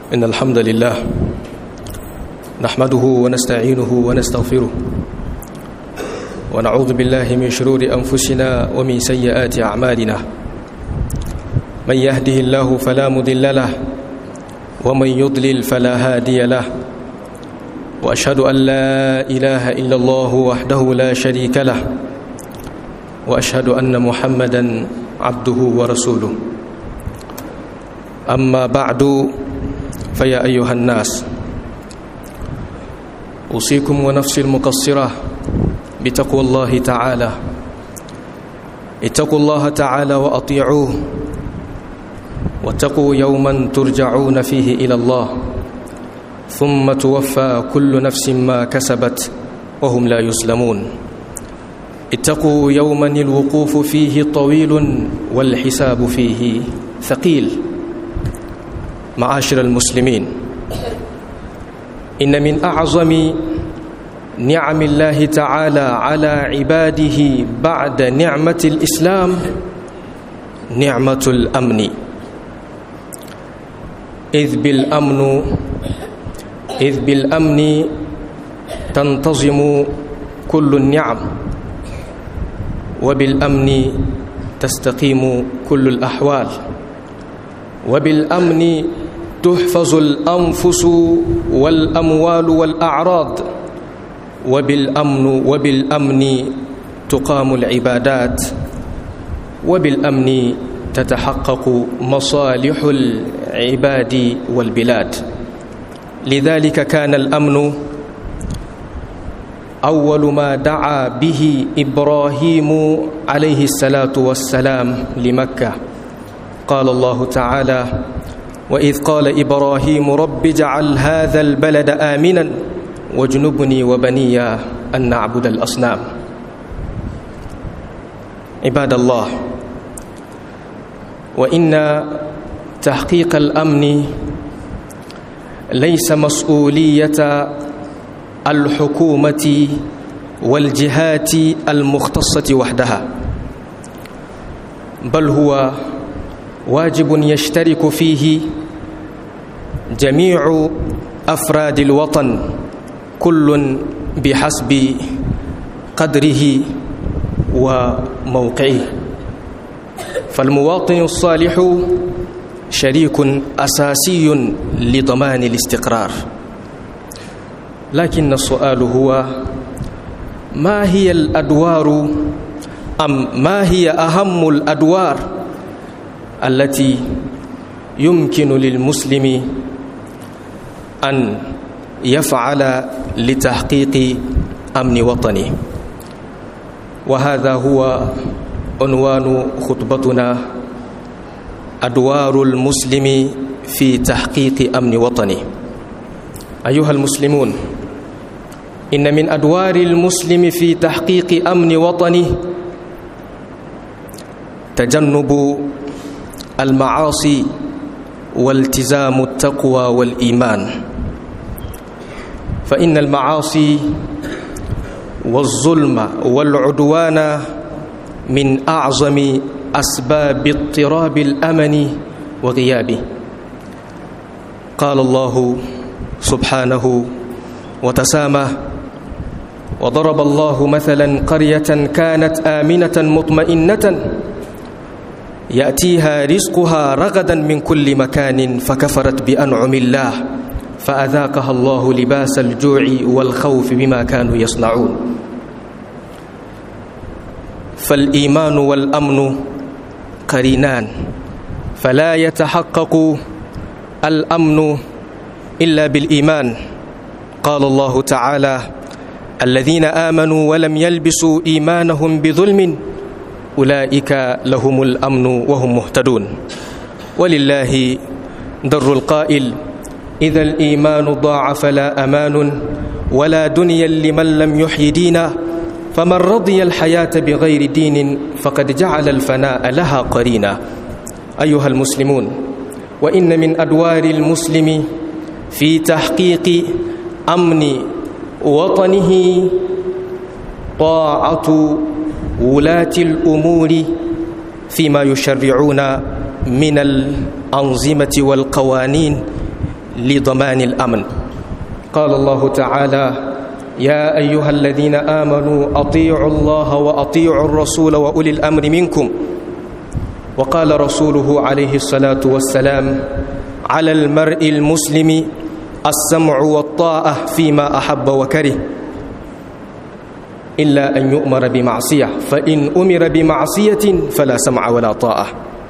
إن الحمد لله نحمده ونستعينه ونستغفره ونعوذ بالله من شرور أنفسنا ومن سيئات أعمالنا من يهده الله فلا مضل له ومن يضلل فلا هادي له وأشهد أن لا إله إلا الله وحده لا شريك له وأشهد أن محمدا عبده ورسوله أما بعد فيا أيها الناس أوصيكم ونفسي المقصرة بتقوى الله تعالى اتقوا الله تعالى وأطيعوه واتقوا يوما ترجعون فيه إلى الله ثم توفى كل نفس ما كسبت وهم لا يسلمون اتقوا يوما الوقوف فيه طويل والحساب فيه ثقيل معاشر المسلمين إن من أعظم نعم الله تعالى على عباده بعد نعمة الإسلام نعمة الأمن إذ بالأمن إذ بالأمن تنتظم كل النعم وبالأمن تستقيم كل الأحوال وبالأمن تحفظ الأنفس والأموال والأعراض وبالأمن وبالأمن تقام العبادات وبالأمن تتحقق مصالح العباد والبلاد لذلك كان الأمن أول ما دعا به إبراهيم عليه الصلاة والسلام لمكة قال الله تعالى وإذ قال إبراهيم رب اجعل هذا البلد آمنا واجنبني وبني أن نعبد الأصنام عباد الله وإن تحقيق الأمن ليس مسؤولية الحكومة والجهات المختصة وحدها بل هو واجب يشترك فيه جميع أفراد الوطن كل بحسب قدره وموقعه فالمواطن الصالح شريك أساسي لضمان الاستقرار لكن السؤال هو ما هي الأدوار أم ما هي أهم الأدوار التي يمكن للمسلم أن يفعل لتحقيق أمن وطنه وهذا هو عنوان خطبتنا أدوار المسلم في تحقيق أمن وطنه أيها المسلمون إن من أدوار المسلم في تحقيق أمن وطنه تجنب المعاصي والتزام التقوى والإيمان فإن المعاصي والظلم والعدوان من أعظم أسباب اضطراب الأمن وغيابه قال الله سبحانه وتسامى وضرب الله مثلا قرية كانت آمنة مطمئنة يأتيها رزقها رغدا من كل مكان فكفرت بأنعم الله فأذاقها الله لباس الجوع والخوف بما كانوا يصنعون فالإيمان والأمن قرينان فلا يتحقق الأمن إلا بالإيمان قال الله تعالى الذين آمنوا ولم يلبسوا إيمانهم بظلم أولئك لهم الأمن وهم مهتدون ولله در القائل إذا الإيمان ضاع فلا أمان ولا دنيا لمن لم يحيي دينا فمن رضي الحياة بغير دين فقد جعل الفناء لها قرينا أيها المسلمون وإن من أدوار المسلم في تحقيق أمن وطنه طاعة ولاة الأمور فيما يشرعون من الأنظمة والقوانين لضمان الأمن قال الله تعالى يا أيها الذين آمنوا أطيعوا الله وأطيعوا الرسول وأولي الأمر منكم وقال رسوله عليه الصلاة والسلام على المرء المسلم السمع والطاعة فيما أحب وكره إلا أن يؤمر بمعصية فإن أمر بمعصية فلا سمع ولا طاعة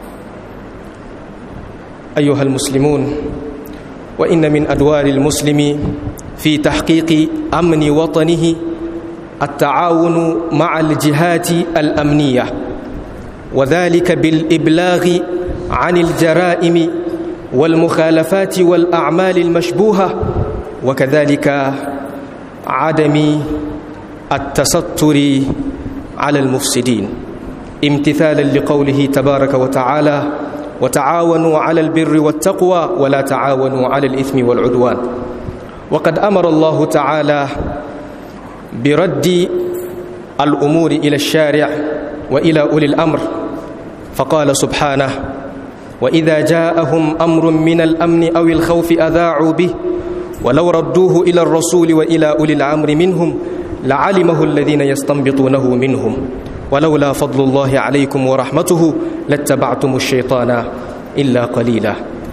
أيها المسلمون وإن من أدوار المسلم في تحقيق أمن وطنه التعاون مع الجهات الأمنية وذلك بالإبلاغ عن الجرائم والمخالفات والأعمال المشبوهة وكذلك عدم التستر على المفسدين امتثالا لقوله تبارك وتعالى وتعاونوا على البر والتقوى ولا تعاونوا على الإثم والعدوان وقد أمر الله تعالى برد الأمور إلى الشارع وإلى أولي الأمر فقال سبحانه وإذا جاءهم أمر من الأمن أو الخوف أذاعوا به ولو ردوه إلى الرسول وإلى أولي الأمر منهم لعلمه الذين يستنبطونه منهم ولولا فضل الله عليكم ورحمته لاتبعتم الشيطان إلا قليلا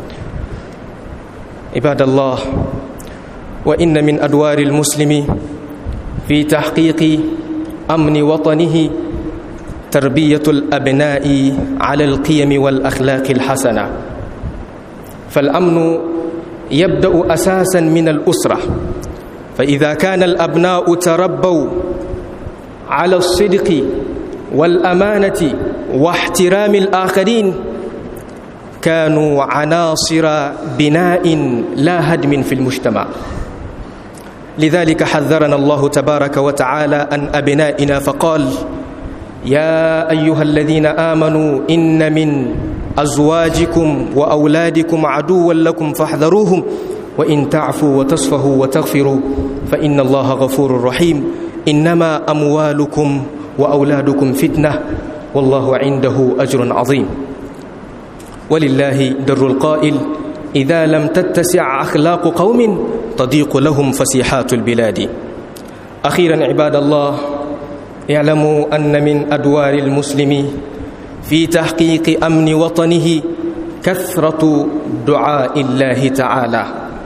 عباد الله وإن من أدوار المسلم في تحقيق أمن وطنه تربية الأبناء على القيم والأخلاق الحسنة فالأمن يبدأ أساسا من الأسرة فإذا كان الأبناء تربوا على الصدق والأمانة واحترام الآخرين كانوا عناصر بناء لا هدم في المجتمع لذلك حذرنا الله تبارك وتعالى عن أبنائنا فقال يا أيها الذين آمنوا إن من أزواجكم وأولادكم عدوا لكم فاحذروهم وإن تعفوا وتصفهوا وتغفروا فإن الله غفور رحيم إنما أموالكم وأولادكم فتنة والله عنده أجر عظيم ولله در القائل إذا لم تتسع أخلاق قوم تضيق لهم فسيحات البلاد أخيرا عباد الله اعلموا أن من أدوار المسلم في تحقيق أمن وطنه كثرة دعاء الله تعالى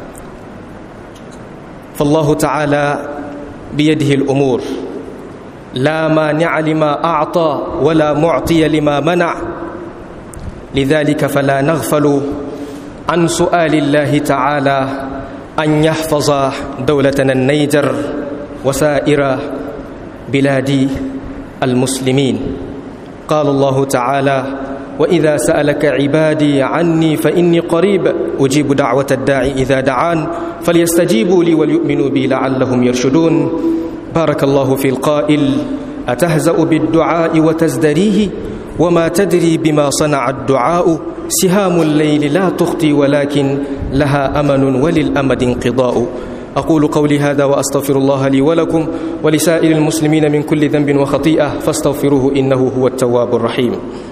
فالله تعالى بيده الأمور لا مانع لما أعطى ولا معطي لما منع لذلك فلا نغفل عن سؤال الله تعالى أن يحفظ دولتنا النيجر وسائر بلاد المسلمين قال الله تعالى وإذا سألك عبادي عني فإني قريب أجيب دعوة الداعي إذا دعان فليستجيبوا لي وليؤمنوا بي لعلهم يرشدون بارك الله في القائل أتهزأ بالدعاء وتزدريه وما تدري بما صنع الدعاء سهام الليل لا تخطي ولكن لها أمن وللأمد انقضاء أقول قولي هذا وأستغفر الله لي ولكم ولسائر المسلمين من كل ذنب وخطيئة فاستغفروه إنه هو التواب الرحيم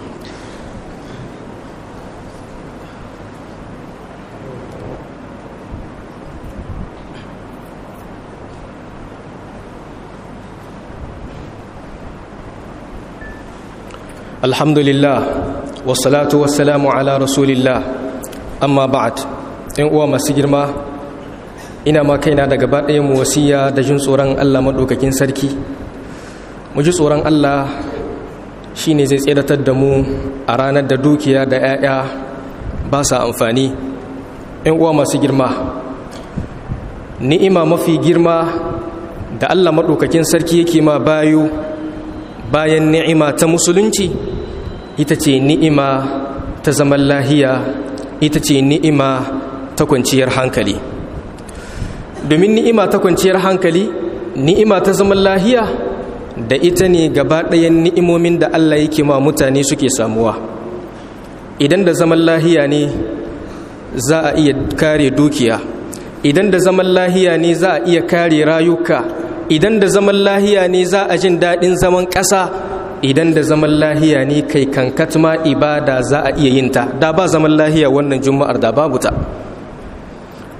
الحمد لله والصلاة والسلام على رسول الله أما بعد إن uwa masu girma ina ma kaina da gaba ɗaya mu wasiya da jin tsoron Allah maɗaukakin sarki mu ji tsoron Allah shine zai tseratar da mu a ranar da dukiya da 'ya'ya ba sa amfani in uwa masu girma ni'ima mafi girma da Allah maɗaukakin sarki yake ma bayu bayan ni'ima ta musulunci ita ce ni'ima ta zaman lahiya ita ce ni'ima ta kwanciyar hankali domin ni'ima ta kwanciyar hankali ni'ima ta zaman lahiya da ita ne gaba ɗayan ni'imomin da Allah yake ma mutane suke samuwa idan da zaman lahiya ne za a iya kare dukiya idan da zaman lahiya ne za a iya kare rayuka idan da zaman lahiya ne za a jin daɗin zaman ƙasa idan da zaman lahiya ne kai kankat ma ibada za a iya yin ta da ba zaman lahiya wannan juma'ar da babu ta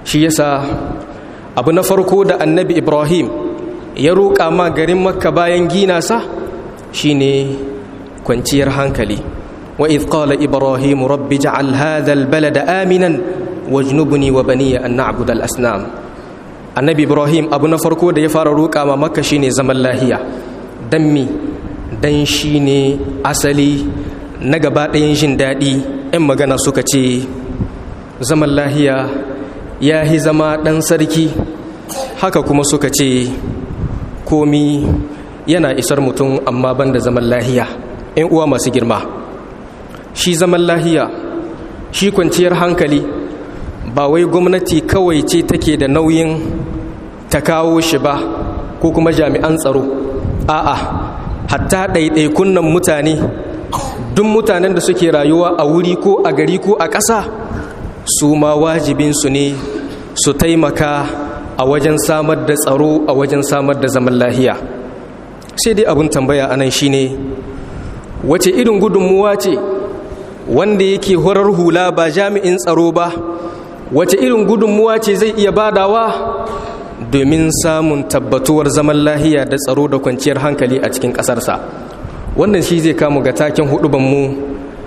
shi yasa abu na farko da annabi ibrahim ya roƙa ma garin makka bayan gina sa shine kwanciyar hankali wa idh qala ibrahim rabbi ja'al hadha albalada aminan wajnubni wa baniya an na'budu al-asnam annabi ibrahim abu na farko da ya fara roƙa ma makka shine zaman lahiya dan mi dan shine asali na gaba ɗayan jin daɗi 'yan magana suka ce zaman lahiya ya yi zama ɗan sarki haka kuma suka ce komi yana isar mutum amma ban da zaman lahiya 'yan uwa masu girma shi zaman lahiya shi kwanciyar hankali ba wai gwamnati kawai ce take da nauyin ta kawo shi ba ko kuma jami'an tsaro a'a hatta ɗaiɗaikun nan mutane duk mutanen da suke rayuwa a wuri ko a gari ko a ƙasa su ma wajibinsu ne su taimaka a wajen samar da tsaro a wajen samar da zaman lahiya sai dai abin tambaya anan shine wace irin gudunmuwa ce wanda yake horar hula ba jami'in tsaro ba wace irin gudunmuwa ce zai iya badawa domin samun tabbatuwar zaman lahiya da tsaro da kwanciyar hankali a cikin ƙasarsa wannan shi zai kamu ga taken hudubanmu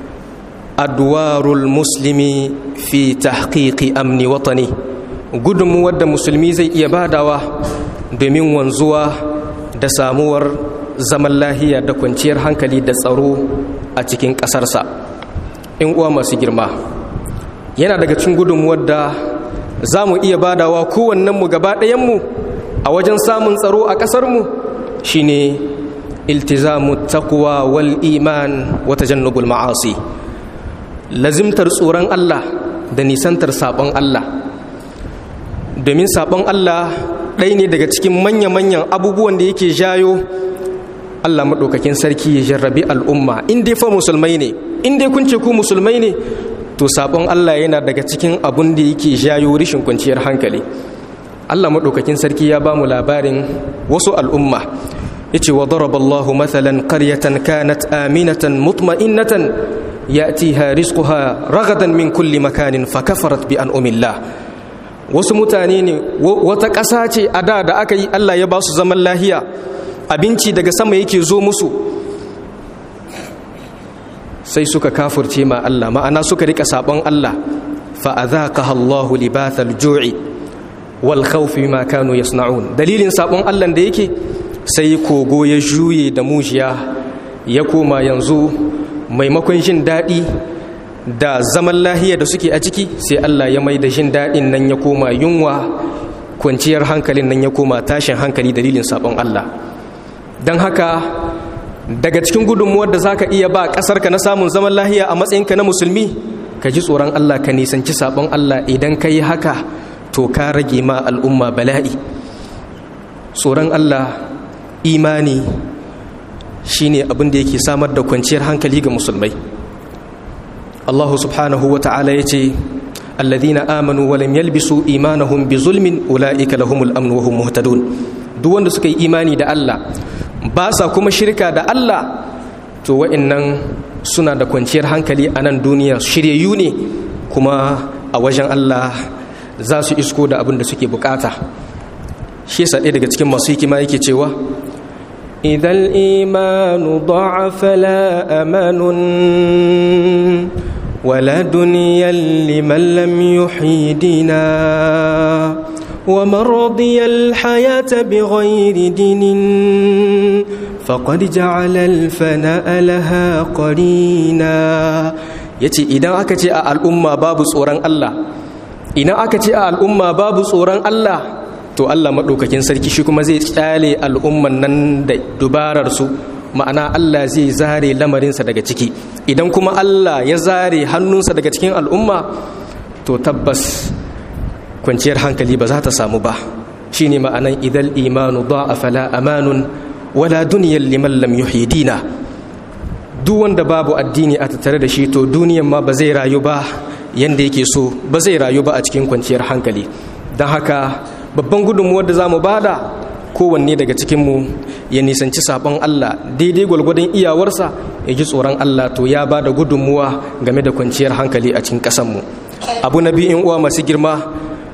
adwarul muslimi fi tahqiqi amni watani gudunmuwar da musulmi zai iya badawa domin wanzuwa da samuwar zaman lahiya da kwanciyar hankali da tsaro a cikin ƙasarsa in uwa masu girma yana daga cikin gudunmuwar da za mu iya badawa kowannenmu gaba ɗayanmu a wajen samun tsaro a ƙasarmu shine iltizamu taqwa wal iman wa tajannubul ma'asi lazimtar tsoron Allah da nisantar sabon Allah domin sabon Allah ɗaya ne daga cikin manya-manyan abubuwan da yake jayo Allah maɗaukakin sarki ya jarrabi al'umma in dai fa musulmai ne in dai kun ce ku musulmai ne to sabon Allah yana daga cikin abun da yake jayo rishin kwanciyar hankali Allah maɗaukakin sarki ya ba mu labarin wasu al'umma yace wa daraballahu mathalan qaryatan kanat aminatan mutma'innatan ya'tiha rizquha ragadan min kulli makanin fakafarat bi an'amillah wasu mutane ne wata ƙasa ce a da da aka yi Allah ya ba su zaman lahiya abinci daga sama yake zo musu sai suka kafurce ma Allah ma'ana suka rika sabon Allah fa adhaqaha Allahu libathal ju'i wal khawfi ma kanu yasna'un dalilin sabon Allah da yake sai kogo ya juye da mujiya ya koma yanzu maimakon jin daɗi da zaman lahiya da suke a ciki sai Allah ya mai da jin daɗin nan ya koma yunwa kwanciyar hankalin nan ya koma tashin hankali dalilin sabon Allah don haka daga cikin gudunmuwar da zaka iya ba ƙasarka na samun zaman lahiya a matsayinka na musulmi ka ji tsoron Allah ka nisanci sabon Allah idan ka yi haka to ka rage ma al'umma bala'i tsoron Allah imani shine abin da yake samar da kwanciyar hankali ga musulmai Allah subhanahu wa ta'ala ya ce alladhina amanu wa lam yalbisu imanahum bi zulmin ulaika lahumul amn wa hum muhtadun duk wanda suka yi imani da Allah ba sa kuma shirka da Allah to wa'annan suna da kwanciyar hankali a nan duniya shiryayyu ne kuma a wajen Allah za su isko da abin da suke bukata shi yasa ɗaya daga cikin masu hikima yake cewa إذا الإيمان ضعف لا أمان ولا دنيا لمن لم يحيي دينا ومن رضي الحياة بغير دين فقد جعل الفناء لها قرينا yace idan aka ce a al'umma babu tsoron Allah idan aka ce a al'umma babu tsoron Allah to Allah maɗaukakin sarki shi kuma zai kyale al'umman nan da dubararsu ma'ana Allah zai zare lamarinsa daga ciki idan kuma Allah ya zare hannunsa daga cikin al'umma to tabbas kwanciyar hankali ba za ta samu ba shi ne ma'anan idal imanu ba a fala amanun wala duniyar liman lam yuhyi dina duk wanda babu addini a tattare da shi to duniyan ma ba zai rayu ba yanda yake so ba zai rayu ba a cikin kwanciyar hankali don haka babban gudunmuwar da za mu bada kowanne daga cikinmu ya nisanci sabon Allah daidai gwalgwadon iyawarsa ya ji tsoron Allah to ya ba da gudunmuwa game da kwanciyar hankali a cikin ƙasanmu abu na biyun uwa masu girma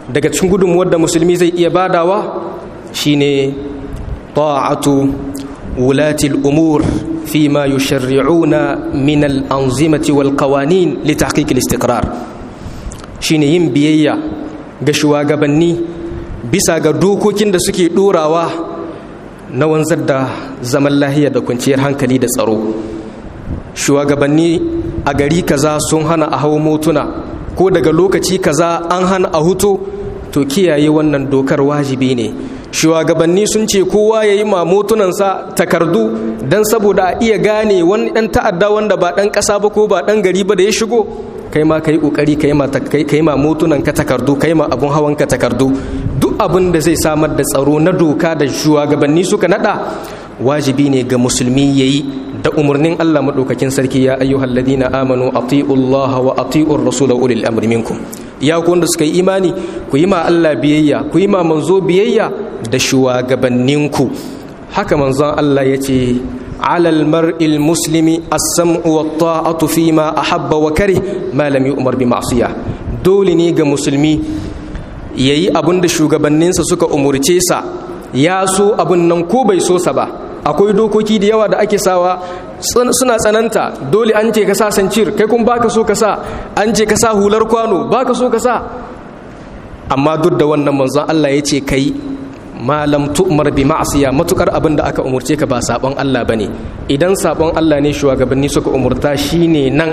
daga cikin gudunmuwar da musulmi zai iya badawa shine ta'atu wulati al-umur فيما يشرعون من الأنظمة والقوانين لتحقيق الاستقرار shine yin biyayya ga shugabanni bisa ga dokokin da suke ɗorawa na wanzar da zaman lahiya da kwanciyar hankali da tsaro shugabanni a gari kaza sun hana a hau motuna ko daga lokaci kaza an hana a huto to kiyaye wannan dokar wajibi ne shugabanni sun ce kowa ya yi mamotunansa takardu don saboda a iya gane wani ɗan ta'adda wanda ba ɗan ƙasa ba ko ba ɗan gari ba da ya shigo kai ma ka yi ƙoƙari ka yi mamotunan ka takardu ka yi ma abun hawan ka takardu duk abin da zai samar da tsaro na doka da shugabanni suka naɗa wajibi ne ga musulmi ya yi da umarnin Allah maɗaukakin sarki ya ayyuhal ladina amanu ati'u Allah wa ati'ur rasul ulil amri minkum ya ku wanda suka yi imani ku yi ma Allah biyayya ku yi ma manzo biyayya da shugabanninku haka manzon Allah ya ce alal mar'il muslimi as-sam'u wa ta'atu fi ma ahabba wa kari ma lam yu'mar bi ma'siyah dole ne ga musulmi yayi abin da shugabanninsa suka umurce sa ya so abin nan ko bai so sa ba akwai dokoki da yawa da ake sawa suna tsananta dole an ce ka sa sancir kai kun baka so ka sa an ce ka sa hular kwano baka so ka sa amma duk da wannan manzon Allah ya ce kai malam tu'mar bi ma'asiya matukar abin da aka umurce ka ba sabon Allah bane idan sabon Allah ne shugabanni suka umurta shine nan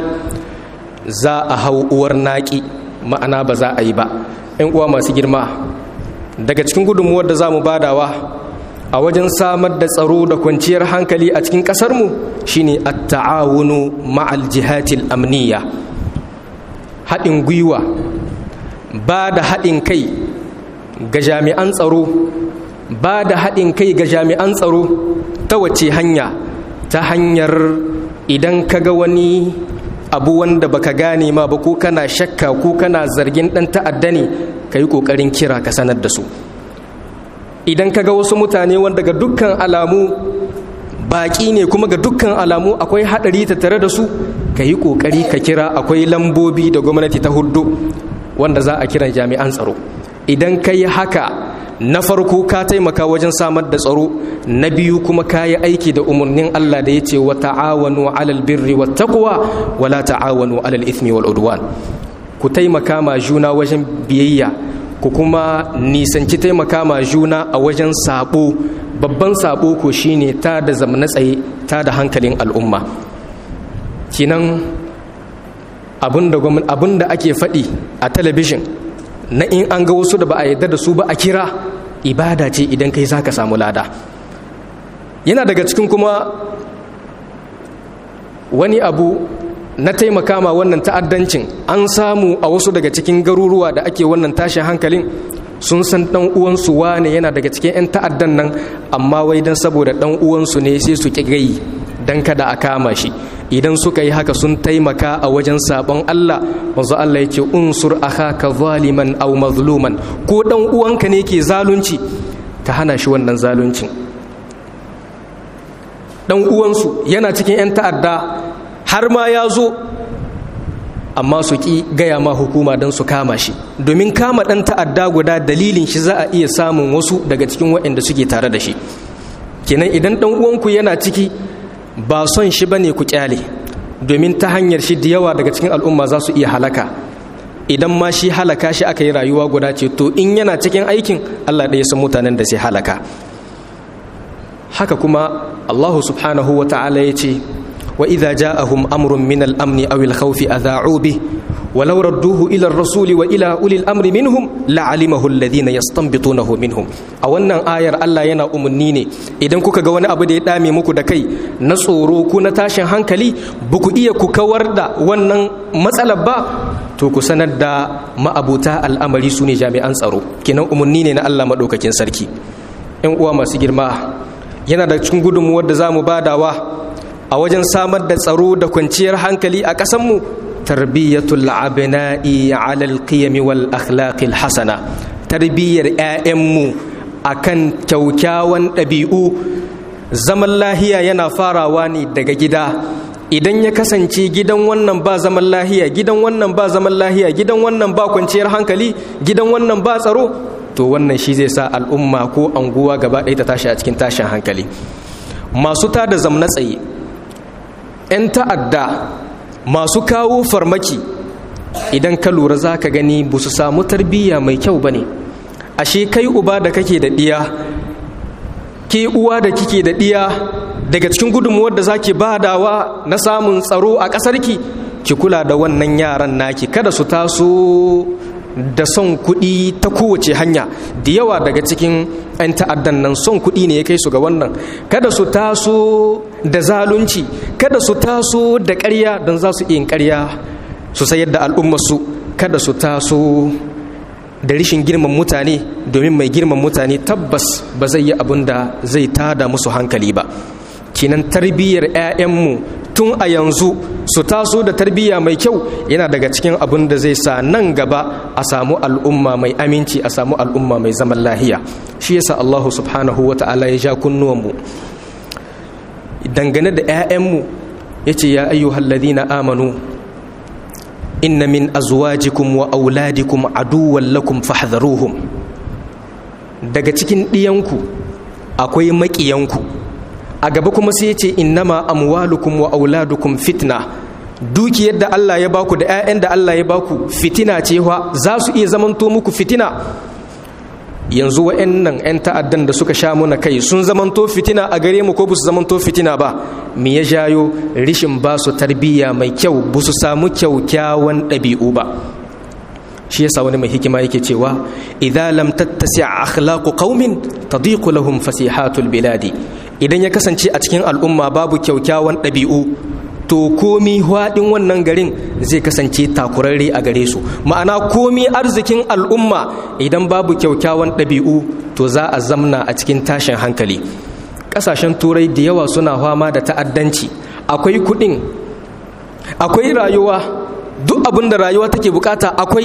za a hau uwar naki ma'ana ba za a yi ba ƴan uwa masu girma daga cikin gudunmuwar da za mu badawa a wajen samar da tsaro da kwanciyar hankali a cikin ƙasarmu shine at-ta'awunu ma'al jihatil amniya haɗin gwiwa ba da haɗin kai ga jami'an tsaro ba da haɗin kai ga jami'an tsaro ta wace hanya ta hanyar idan ka ga wani abu wanda baka gane ma ba ko kana shakka ko kana zargin ɗan ta'adda ne ka yi ƙoƙarin kira ka sanar da su idan ka ga wasu mutane wanda ga dukkan alamu baƙi ne kuma ga dukkan alamu akwai haɗari tattare da su ka yi ƙoƙari ka kira akwai lambobi da gwamnati ta hudu wanda za a kira jami'an tsaro idan ka yi haka na farko ka taimaka wajen samar da tsaro na biyu kuma ka yi aiki da umarnin Allah da ya ce wa ta'awanu alal birri wa taqwa wa la ta'awanu alal ithmi wal udwan ku taimaka ma juna wajen biyayya ku kuma nisanci taimaka ma juna a wajen sabo babban sabo ko shine ta da zamana tsaye ta da hankalin al'umma kinan abin da ake faɗi a talabijin na in an ga wasu da ba a yarda da su ba a kira ibada ce idan kai za ka samu lada yana daga cikin kuma wani abu na taimaka ma wannan ta'addancin an samu a wasu daga cikin garuruwa da ake wannan tashin hankalin sun san dan uwansu wane yana daga cikin 'yan ta'addan nan amma wai dan saboda dan uwansu ne sai su ki gai dan kada a kama shi idan suka yi haka sun taimaka a wajen sabon Allah wanzu Allah yake unsur akhaka zaliman aw mazluman ko dan uwanka ne ke zalunci ka hana shi wannan zaluncin dan uwansu yana cikin 'yan ta'adda har ma ya zo amma su ki gaya ma hukuma don su kama shi domin kama ɗan ta'adda guda dalilin shi za a iya samun wasu daga cikin waɗanda suke tare da shi kenan idan ɗan uwanku yana ciki ba son shi ba ne ku kyale domin ta hanyar shi da yawa daga cikin al'umma za su iya halaka idan ma shi halaka shi aka yi rayuwa guda ce to in yana cikin aikin allah ɗaya san mutanen da sai halaka haka kuma allahu subhanahu wa ta'ala ya ce وإذا جاءهم أمر من الأمن أو الخوف أذاعوا به ولو ردوه إلى الرسول وإلى أولي الأمر منهم لعلمه الذين يستنبطونه منهم أو أن آير الله ينا أمنيني إذن كوكا غوانا أبدا يدامي مكو دكي نصورو كونا تاشن هنكلي بكو إيا كوكا وردا ونن مسألة با to ku sanar da ma'abuta al'amari su ne jami'an tsaro kenan umarni ne na Allah maɗaukakin sarki ‘yan uwa masu girma yana da cikin gudunmuwar da za mu badawa a wajen samar da tsaro da kwanciyar hankali a ƙasanmu tarbiyyatul abna'i ala alqiyam wal akhlaqil hasana tarbiyyar ƴaƴanmu akan kyaukyawan ɗabi'u zaman lahiya yana farawa ne daga gida idan ya kasance gidan wannan ba zaman lahiya gidan wannan ba zaman lahiya gidan wannan ba kwanciyar hankali gidan wannan ba tsaro to wannan shi zai sa al'umma ko anguwa gaba ɗaya ta tashi a cikin tashin hankali masu tada zamna tsaye 'yan ta'adda masu kawo farmaki idan ka lura za ka gani ba su samu tarbiyya mai kyau ba ne ashe kai uba da kake da ɗiya ke uwa da kike da ɗiya daga cikin gudunmuwar da zaki badawa na samun tsaro a ƙasarki ki kula da wannan yaran naki kada su taso da son kuɗi ta kowace hanya da yawa daga cikin 'yan ta'addan nan son kuɗi ne ya kai su ga wannan kada su taso da zalunci kada su taso da ƙarya don za su iya ƙarya su sayar da al'ummarsu kada su taso da rishin girman mutane domin mai girman mutane tabbas ba zai yi abin da zai tada musu hankali ba kinan tarbiyyar 'ya'yanmu tun a yanzu su taso da tarbiyya mai kyau yana daga cikin abin da zai sa nan gaba a samu al'umma mai aminci a samu al'umma mai zaman lahiya shi yasa Allah subhanahu wa ta'ala ya ja kunnuwanmu dangane da 'ya'yanmu ya ce ya ayyuhal ladina amanu inna min azwajikum wa auladikum aduwwan lakum fahdharuhum daga cikin ɗiyanku akwai maƙiyanku a gaba kuma sai ya ce innama amwalukum wa auladukum fitna dukiyar da Allah ya baku da 'ya'yan da Allah ya baku fitina ce wa za su iya zamanto muku fitina yanzu wa'annan 'yan ta'addan da suka sha muna kai sun zamanto fitina a gare mu ko ba su zamanto fitina ba me ya jayo rishin ba su tarbiyya mai kyau ba su samu kyaukyawan ɗabi'u ba shi yasa wani mai hikima yake cewa idza lam tattasi akhlaqu qaumin tadiqu lahum fasihatul biladi idan ya kasance a cikin al'umma babu kyaukyawan ɗabi'u to komi haɗin wannan garin zai kasance takurarre a gare su ma'ana komi arzikin al'umma idan babu kyaukyawan ɗabi'u to za a zamna a cikin tashin hankali ƙasashen turai da yawa suna fama da ta'addanci akwai kuɗin akwai rayuwa duk abin da rayuwa take bukata akwai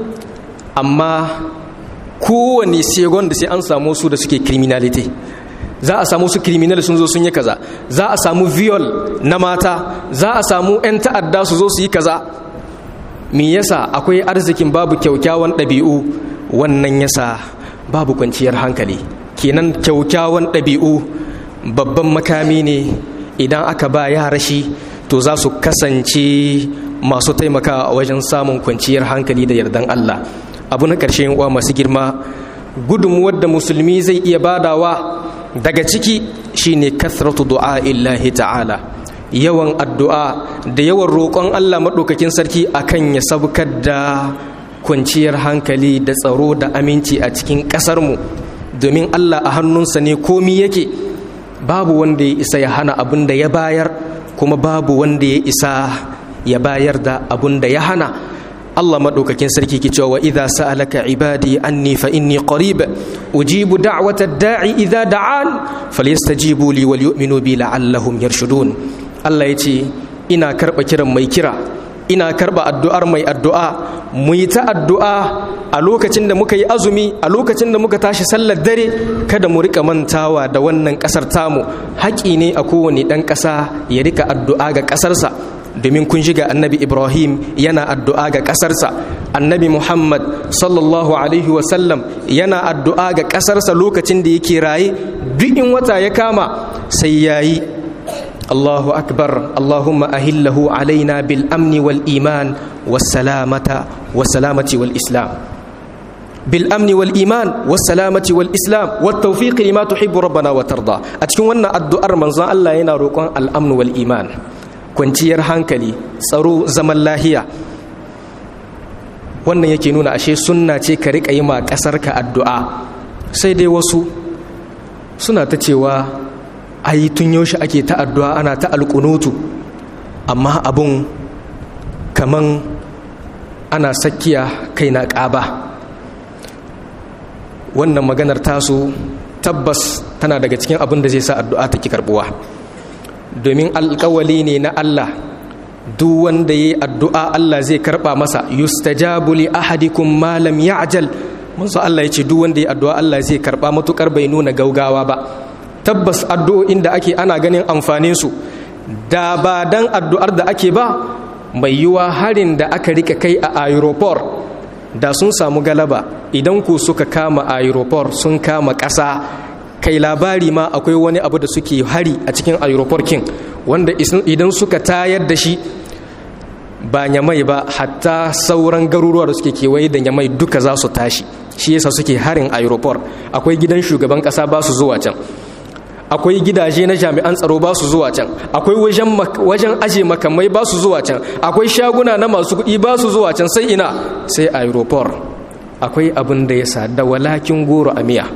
amma kowane segon da sai an samu su da suke criminality za a samu su criminal sun zo sun yi kaza za a samu viol na mata za a samu 'yan ta'adda su zo su yi kaza me yasa akwai arzikin babu kyaukyawan ɗabi'u wannan yasa babu kwanciyar hankali kenan kyaukyawan ɗabi'u babban makami ne idan aka ba yara shi to za su kasance masu taimakawa a wajen samun kwanciyar hankali da yardan Allah abu na ƙarshe uwa masu girma gudunmuwar da musulmi zai iya badawa daga ciki shine kasratu du'a illahi ta'ala yawan addu'a da yawan roƙon Allah maɗaukakin sarki akan ya sabkar da kwanciyar hankali da tsaro da aminci a cikin ƙasarmu domin Allah a hannunsa ne komi yake babu wanda ya isa ya hana abin da ya bayar kuma babu wanda ya isa ya bayar da abun da ya hana Allah maɗaukakin sarki ke cewa idza sa'alaka ibadi anni fa inni qarib ujibu da'wata da'i idza da'an falyastajibu li wal yu'minu bi la'allahum yarshudun Allah yace ina karba kiran mai kira ina karba addu'ar mai addu'a mu yi ta addu'a a lokacin da muka yi azumi a lokacin da muka tashi sallar dare kada mu rika mantawa da wannan kasar tamu haƙi ne a kowane ɗan ƙasa ya rika addu'a ga ƙasarsa domin kun shiga annabi ibrahim yana addu'a ga ƙasarsa annabi muhammad sallallahu alaihi wasallam yana addu'a ga ƙasarsa lokacin da yake raye duk in wata ya kama sai ya yi allahu akbar allahumma ahillahu alaina bil amni wal iman wassalamata wassalamati wal islam bil amni wal iman wassalamati wal islam wat tawfiq lima tuhibbu rabbana wa tarda a cikin wannan addu'ar manzon Allah yana roƙon al amn wal iman kwanciyar hankali tsaro zaman lahiya wannan yake nuna ashe sunna ce ka riƙa yi ma ƙasarka addu'a sai dai wasu suna ta cewa ai tun yaushe ake ta addu'a ana ta alƙunutu amma abun kaman ana sakkiya kai na ƙaba wannan maganar tasu tabbas tana daga cikin abin da zai sa addu'a ta ki karbuwa domin alkawali ne na Allah duk wanda ya yi addu'a Allah zai karɓa masa yustajabu li ahadikum ma lam ya'jal manzo Allah ya ce duk wanda ya addu'a Allah zai karɓa matukar bai nuna gaugawa ba tabbas addu'o'in da ake ana ganin amfanin su da ba dan addu'ar da ake ba mai yiwa harin da aka rika kai a aeroport da sun samu galaba idan ku suka kama aeroport sun kama ƙasa kai labari ma akwai wani abu da suke hari a cikin aeroport king wanda idan suka tayar da shi ba nyamai ba hatta sauran garuruwa da suke kewaye da nyamai duka za su tashi shi yasa suke harin aeroport akwai gidan shugaban ƙasa ba su zuwa can akwai gidaje na jami'an tsaro ba su zuwa can akwai wajen aje makamai ba su zuwa can akwai shaguna na masu kuɗi ba su zuwa can sai ina sai aeroport akwai abin da ya sa da walakin goro a miya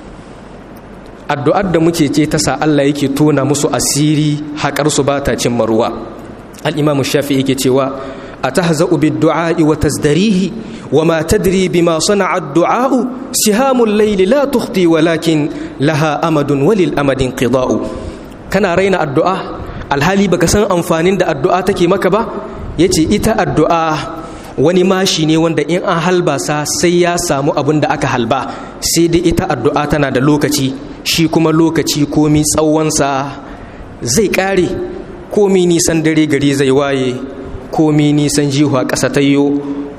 addu'ar da muke ce ta sa Allah yake tona musu asiri haƙar su ba ta cin maruwa al-imamu shafi yake cewa atahza'u bid-du'a'i wa tazdarihi wa ma tadri bima sana'a ad-du'a'u sihamul layli la tukhti walakin laha amadun walil amadin qida'u kana raina addu'a alhali baka san amfanin da addu'a take maka ba yace ita addu'a wani mashi ne wanda in an halba sa sai ya samu abin da aka halba sai dai ita addu'a tana da lokaci shi kuma lokaci komi tsawonsa zai kare komi nisan dare gari zai waye komi nisan jihuwa ƙasa ta yiwu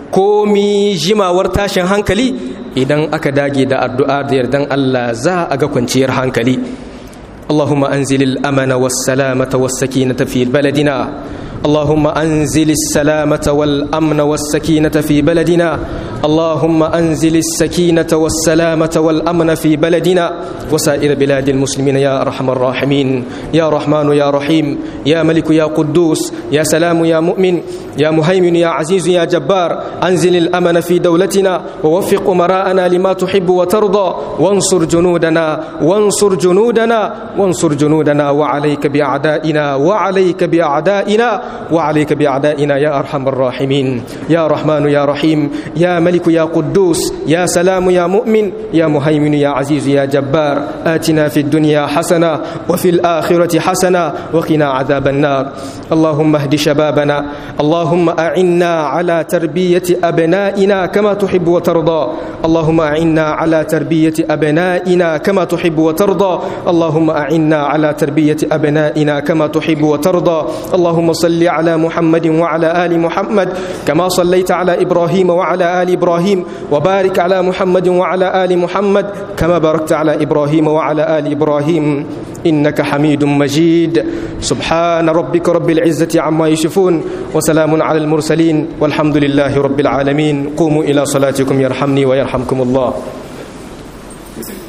komi jimawar tashin hankali idan aka dage da addu'a da yardan Allah za a ga kwanciyar hankali اللهم أنزل الأمن والسلامة والسكينة في بلدنا اللهم أنزل السلامة والأمن والسكينة في بلدنا اللهم أنزل السكينة والسلامة والأمن في بلدنا وسائر بلاد المسلمين يا أرحم الراحمين يا رحمن يا رحيم يا ملك يا قدوس يا سلام يا مؤمن يا مهيمن يا عزيز يا جبار أنزل الأمن في دولتنا ووفق أمراءنا لما تحب وترضى وانصر جنودنا وانصر جنودنا وانصر جنودنا وعليك بأعدائنا وعليك بأعدائنا وعليك بأعدائنا يا أرحم الراحمين يا رحمن يا رحيم يا ملك يا قدوس يا سلام يا مؤمن يا مهيمن يا عزيز يا جبار آتنا في الدنيا حسنة وفي الآخرة حسنة وقنا عذاب النار اللهم اهد شبابنا اللهم أعنا على تربية أبنائنا كما تحب وترضى اللهم أعنا على تربية أبنائنا كما تحب وترضى اللهم أعنا على تربية أبنائنا كما تحب وترضى اللهم صل على محمد وعلى آل محمد كما صليت على إبراهيم وعلى آل إبراهيم وبارك على محمد وعلى آل محمد كما باركت على إبراهيم وعلى آل إبراهيم إنك حميد مجيد سبحان ربك رب العزة عما يشفون وسلام على المرسلين والحمد لله رب العالمين قوموا إلى صلاتكم يرحمني ويرحمكم الله